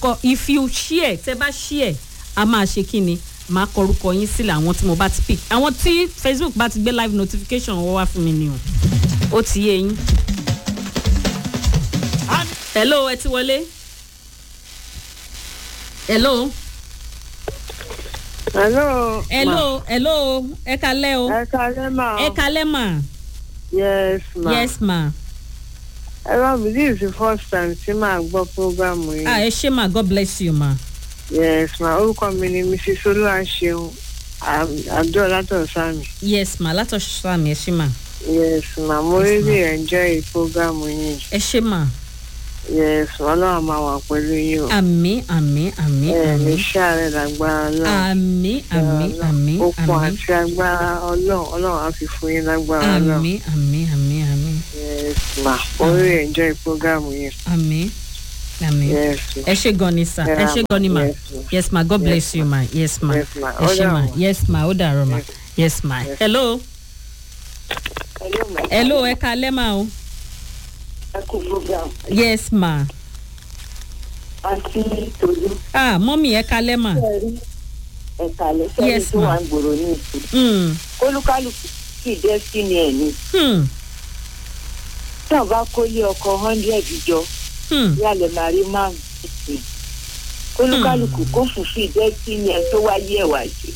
kọ if you share tẹ bá share a máa ṣe kí ni máa kọ orúkọ yín sílẹ̀ àwọn tí mo bá ti pick àwọn tí facebook bá ti gbé live notification wọ́n wá fún mi ni o ó ti yé yín. hello ẹ ti wọlé. hello. hello. hello hello ẹ kalẹ́ o. ẹ kalẹ́ mà. ẹ kalẹ́ mà. yes ma. yes ma. ẹ bá mi this is the first time tí màá gbọ́ programu yìí. ah ẹ ṣe ma god bless you ma. yes ma orúkọ mi ni mrs olúwaṣeun abdul látọ̀sánmi. yes ma látọ̀ sàmì ẹ ṣe ma. yes ma mo really enjoy programu yìí. ẹ ṣe ma. yes ọlọ́run máa wà pẹ̀lú yín o. àmì àmì àmì ẹ ní àmì sáré lágbára náà. àmì àmì àmì okun àmì àti agbára ọlọ́run ọlọ́run á fi fún yín lágbára náà. àmì àmì àmì àmì yes ma mo really enjoy programu yìí. àmì àmì yes ma. ẹ ṣe gan ni sir ẹ ṣe gan ni ma Yes, ma. yes ma god bless you ma yes ma Yes, ma. ẹ ṣe Ó ma dàbọ̀. yes ma ó dàrọ ma yes ma Yes. hello hello ma. hello ẹ kalẹ́ ma o ẹ kú program. yes ma àti tòlú ah mọ́mí ẹ kalẹ́ ma sẹ́ẹ̀rí ẹ̀ka lẹ́sẹ̀rí Yes, tó ma. wà ń gbòòrò ní ìsìn. hmm kólúkálùkù sì dé sí ni ẹ̀ ní. hmm tí wọ́n bá kólé ọkọ̀ hundred jọ hmm bí alẹ́ máa rí márùn-ún sí. kólúkálùkù kó fùfú dé sí ni ẹ̀ tó wáyé ẹ̀ wá jẹ.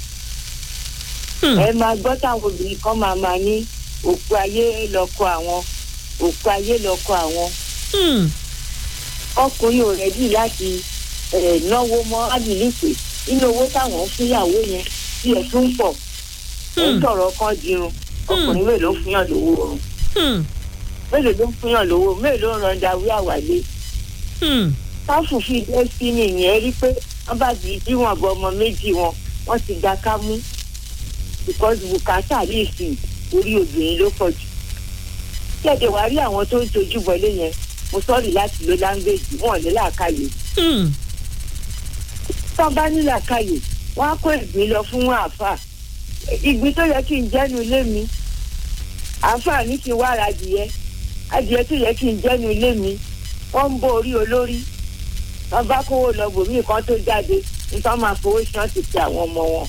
hmm ẹ máa gbọ́ táwọn obìnrin kan máa máa ní òkú ayé lọ́kọ àwọn òkú ayé lọ́kọ àwọn hmm ọkùnrin ò rẹ́dí láti eh, náwó mọ́ ábìlípè nínú owó táwọn ń fúnyàwó yẹn tí ẹ̀ tún pọ̀ ẹ̀ ń hmm sọ̀rọ̀ kan dirun ọkùnrin mélòó ń fúnyàn lówó oorun hmm mélòó ló ń fúnyàn lówó mélòó ń ran dawí àwàlé hmm káfù fi destiny yẹn rí pé wọ́n bá ti díwọ̀n bọ ọmọ méjì wọn wọ́n ti gba kámú because bùkátà lè sìn orí obìnrin ló pọ̀ jù kẹ́ẹ̀dẹ̀ wá rí àwọn tó ń tojú bọlé yẹn mo sọ́ọ̀rì láti lo láńgbèjì wọn ò ní làákàyè hmm tọ́ bá ní làákàyè wọ́n á kó ìgbín lọ fún àáfà ìgbín tó yẹ kí n jẹ́nu ilé mi àáfà ní kí n wá ra adìyẹ adìyẹ tó yẹ kí n jẹ́nu ilé mi wọ́n ń bó orí olórí wọ́n bá kówó lọ bòmí kan tó jáde nítorí máa fowó sí wọn ti pe àwọn ọmọ wọn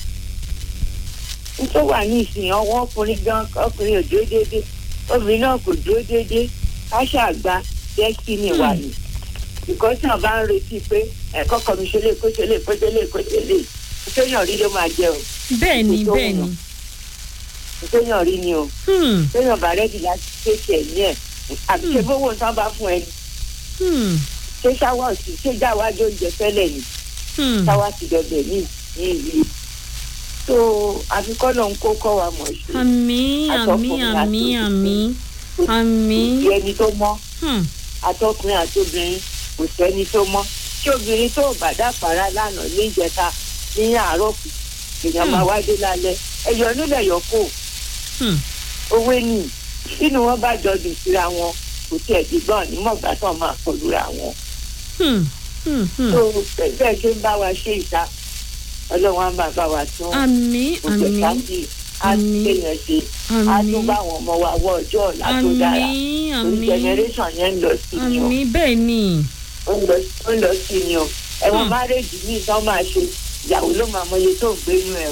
nítorí wà ní ìsìn ọwọ́ ọkùnrin gan ọkùnrin ò dúró déédéé obìnrin náà kò dúró déédéé káṣá àgbà destiny wà ní ìkọ́sí náà bá ń retí pé ẹ̀kọ́ kan mi ṣe lè kó ṣe lè kó ṣe lè kó ṣe lè ìṣèyàn rí ló máa jẹ o bẹ́ẹ̀ ni bẹ́ẹ̀ ni ìṣèyàn rí ni o hmm ìṣèyàn bá rẹ́dì láti ṣèṣì ẹ̀ ní ẹ̀ àti ṣe bówó nǹkan bá fún ẹ hmm ṣé ṣáwá òsì ṣé jáwájú oúnjẹ fẹ́lẹ̀ ni hmm ṣáwá ti dọ̀bẹ̀ ní ní ìlú tó àfikọ́ náà ń kó kọ́ wa mọ̀ ṣe àmì àmì àmì àmì àmì kò sí ẹni tó mọ́ hmm àtọkùnrin àti obìnrin kò sẹ́ni tó mọ́ tí obìnrin tó bá dàpàrà lánàá ní ìjẹta ní àárọ̀ kù èèyàn máa wá dé lálẹ́ ẹ̀yọ́ nílẹ̀ yọ̀ kó hmm owó ní nínú wọn bá jọ dùn síra wọn kò tiẹ̀ dìgbọ́n nímọ̀gbà tán máa kọlura wọn. hmm hmm hmm tó bẹ́ẹ̀ ṣe ń bá wa ṣe ìta ọlọ́run á máa bá wa tún àmì òjò àmì sáfì á àmín, kéèyàn ṣe á àmì tún bá àwọn ọmọ wa wọ ọjọ́ ọ̀la tó dára àmì torí àmì generation yẹn ń lọ sí ni o àmì bẹ́ẹ̀ ni ó ń lọ ó ń lọ sí ni o ẹ̀wọ̀n Hmm. márèjì míì tán máa ṣe ìyàwó ló máa mọye tó ń gbé inú ẹ̀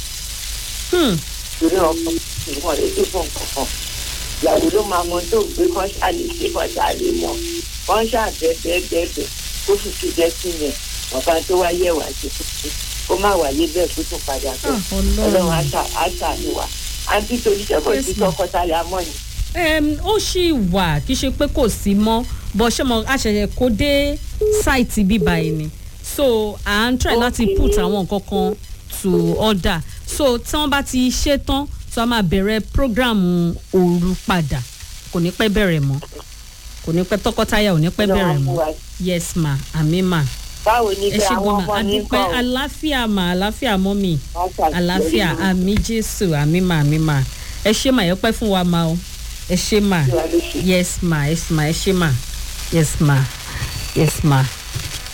hmm torí ọkọ ìwọ̀n rẹ̀ tó fún kankan ìyàwó ló máa mọ tó ń gbé kán ṣàlè ṣe kán ṣàlè mọ kán ṣàbẹ̀bẹ̀bẹ̀ kó fi fi jẹ́ sí yẹn ọ̀kan tó wáyé wá sí kúkú kó má wáyé bẹ́ẹ̀ kó tún padà bẹ́ẹ̀ ah ọlọ́run á ọlọ́run ṣà- á ṣàníwá àǹtí torí ṣé kò Yes, sí ma'am. tọkọtaya mọ́ ni. um, ó ṣì wà kì í ṣe pé kò sí mọ́ bọ́ ṣé mo àṣẹ̀ṣẹ̀ kó dé sáìtì bíbá yìí ni so à ń try láti Okay. put àwọn nǹkan kan to order so tí wọ́n bá ti ṣe tán so a máa bẹ̀rẹ̀ program òru padà kò ní pẹ́ bẹ̀rẹ̀ mọ́ kò ní pẹ́ tọkọtaya ò ní pẹ́ bẹ̀rẹ̀ Ọlọ́run á mọ́ mú wa. yes ma àmì ma báwo ni ẹ pé ṣe àwọn gan ma ọmọ ní adúpẹ́ kọ́ àlàáfíà ma àlàáfíà mọ́ mi àlàáfíà àmì jésù àmì ma àmì ma ẹ ṣe ma ẹ pẹ́ fún wa ma o ẹ ṣe ma yes ma yes ma ẹ ṣe ma yes ma yes ma